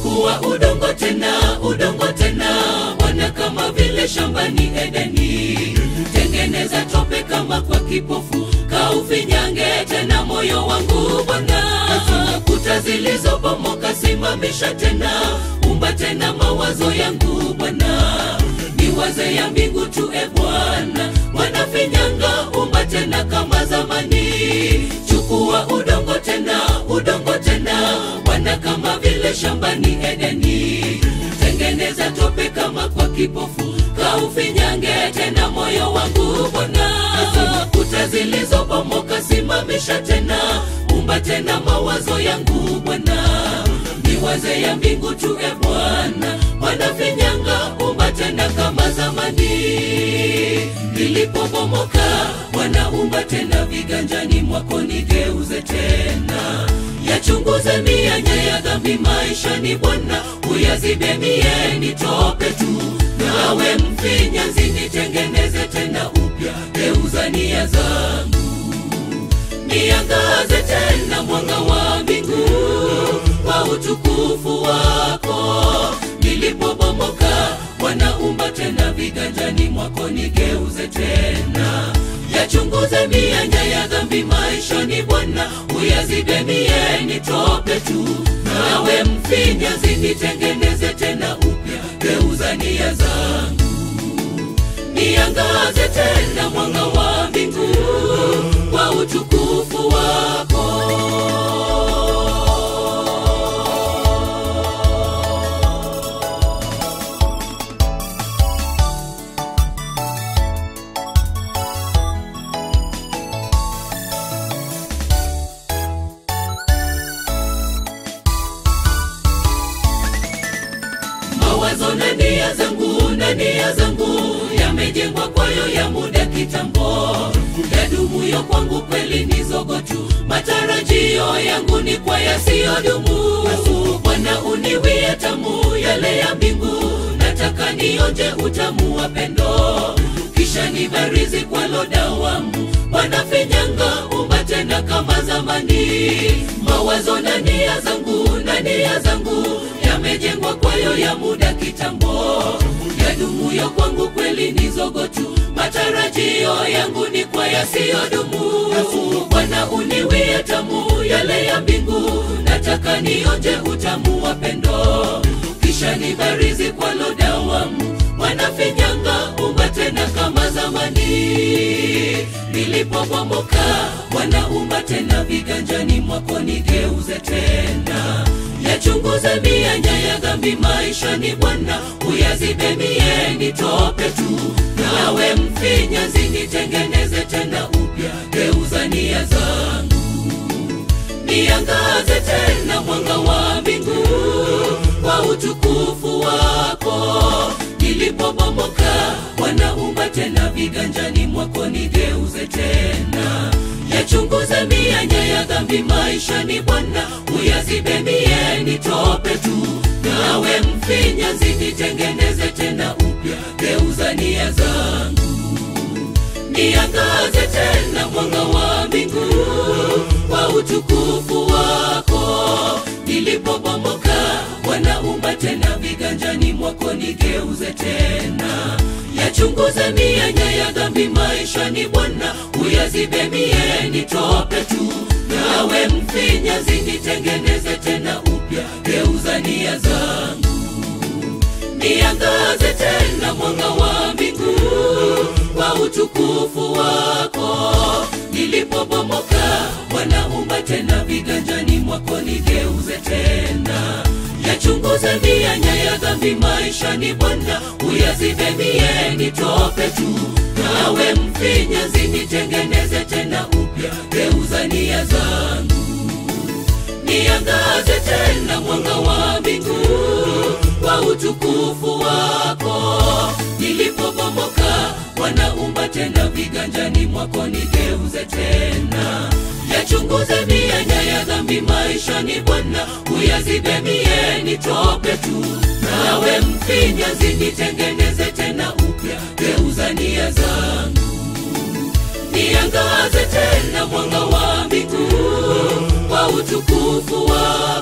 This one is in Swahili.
chukua udongo tena udongo tena bwana kama vile shambani edeni tengeneza tope kama kwa kipofu kaufinyange tena moyo wangu bwana kuta zilizobomoka simamisha tena umba tena mawazo yangu bwana niwaze ya mbingu tu e bwana wanafinyanga umba tena kama zamani chukua udongo tena udongo tena bwana kama vile shambani edeni tengeneza tope kama kwa kipofu kaufinyange tena moyo wangu bwana kuta zilizobomoka simamisha tena umba tena mawazo yangu bwana niwaze ya mbingu tu e bwana wanafinyanga umba tena kama zamani nilipobomoka wanaumba tena viganjani mwako nigeuze tena yachunguze mianya ya dhambi maishani bwana uyazibe mie nitope tu nawe mfinyanzi nitengeneze tena upya geuza nia zangu niangaze tena mwanga wa mbingu kwa utukufu wako nilipobomoka wanaumba tena viganjani mwako nigeuze tena yachunguze mianya ya dhambi maishani bwana uyazibe mie nitope tu nawe mfinyazi nitengeneze tena upya geuza nia zangu niangaze tena mwanga wa mbingu kwa utukufu wako mawazo na nia zangu na nia zangu yamejengwa kwayo ya muda kitambo yadumuyo kwangu kweli ni zogo tu matarajio yangu ni kwa yasiyodumu bwana uniwie tamu yale ya mbingu nataka nionje utamu wa pendo kisha nibarizi kwa lodawamu wanafinyanga umba tena kama zamani mawazo na nia zangu na nia zangu yamejengwa kwayo ya muda kitambo yadumuyo kwangu kweli ni zogo tu matarajio yangu ni kwa yasiyodumu bwana uniwie tamu yale ya mbingu nataka nionje utamu wa pendo kisha nibarizi kwa lodawamu wanafinyanga umba tena kama zamani nilipobomoka wanaumba tena viganjani mwako nigeuze tena yachunguze mianya ya dhambi maishani bwana uyazibe mie nitope tu nawe mfinyazi nitengeneze tena upya geuza nia zangu niangaze tena mwanga wa mbingu kwa utukufu wako nilipobomoka wanaumba tena viganjani mwako nigeuze tena yachunguze mianya ya dhambi maishani bwana uyazibe mie nitope tu nawe mfinyanzi nitengeneze tena upya geuza nia zangu niangaze tena mwanga wa mbingu kwa utukufu wako nilipobomoka wanaumba tena viganjani mwako nigeuze tena yachunguze mianya ya dhambi maishani bwana uyazibe mie nitope tu nawe mfinyazi nitengeneze tena upya geuza nia zangu niangaze tena mwanga wa mbingu kwa utukufu wako nilipobomoka wanaumba tena viganjani mwako nigeuze tena yachunguze mianya ya dhambi maishani bwana uyazibe mie nitope tu nawe mfinyazi nitengeneze tena upya geuza nia zangu niangaze tena mwanga wa mbingu kwa utukufu wako nilipobomoka wanaumba tena viganjani mwako nigeuze tena yachunguze mianya ya dhambi maishani bwana uyazibe mie nitope tu nawe mfinyazi nitengeneze tena upya geuza nia zangu niangaze tena mwanga wa mbingu kwa utukufu wako